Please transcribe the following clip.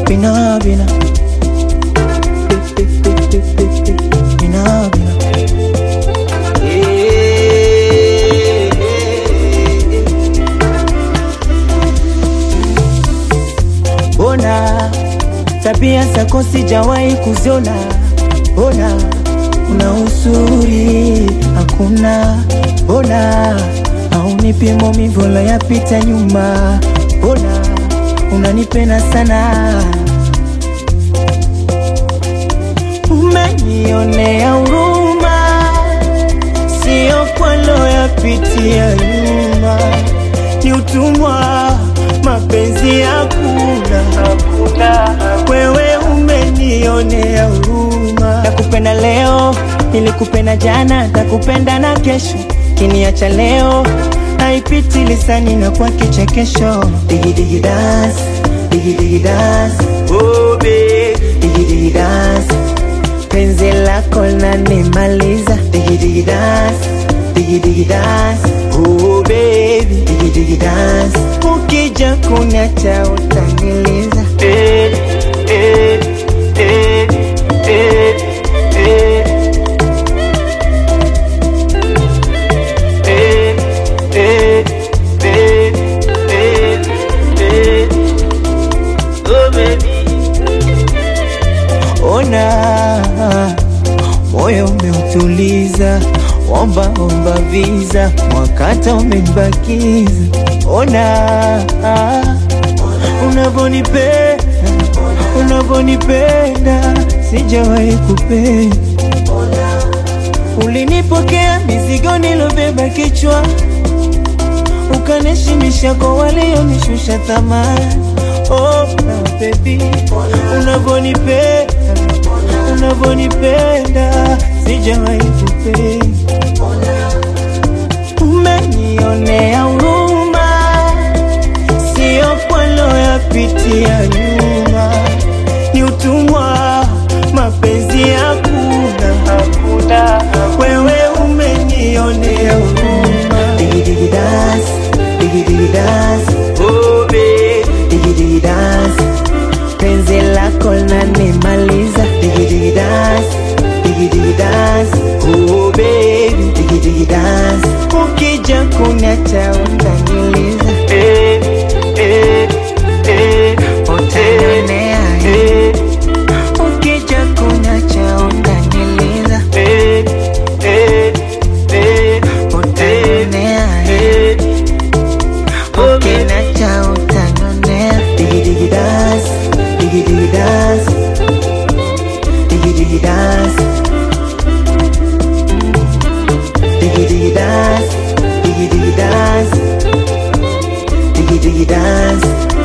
bina bina bina bina Bona tabia zako sijawahi kuziona, bona una uzuri hakuna, bona haunipi maumivu yapita nyuma, bona unanipenda sana, umenionea huruma, sio kwalo yapitia nyuma, ni utumwa mapenzi hakuna, hakuna. Wewe umenionea huruma, nakupenda leo, nilikupenda jana, nakupenda na kesho, kiniacha leo haipiti lisani na kwa kichekesho. Digi digi dance, digi digi dance, oh babe, digi digi dance, penzi lako lanimaliza. Digi digi dance, digi digi dance, oh baby, digi digi dance, ukija kuniacha utaniliza. Eh, eh, eh, eh, eh. Eh, eh, eh, eh, eh. Oh, baby. Ona moyo umeutuliza, omba omba visa, mwakata umenibakiza. Ona unavonipenda, unavonipenda, sijawahi kupenda Ulinipokea mizigo nilobeba kichwa, ukanishimisha kwa walionishusha thamani. Oh, na baby, unavonipenda, unavonipenda, sijawahi kupenda. Umenionea huruma, sio kwalo yapitia nyuma, ni utumwa, mapenzi hakuna, hakuna. Wewe umenionea huruma, digi digi dance, digi digi dance, oh babe, digi digi dance, penzi lako lanimaliza, digi digi dance, digi digi dance, oh baby, digi digi dance, ukija kuniacha unaniliza, eh, eh, eh, utanionea, eh, ukija kuniacha unaniliza, eh, eh, eh, utanionea, eh, ukiniacha utanionea, digi digi dance, digi digi dance, digi digi dance. Diggy diggy dance, diggy diggy dance, diggy diggy dance.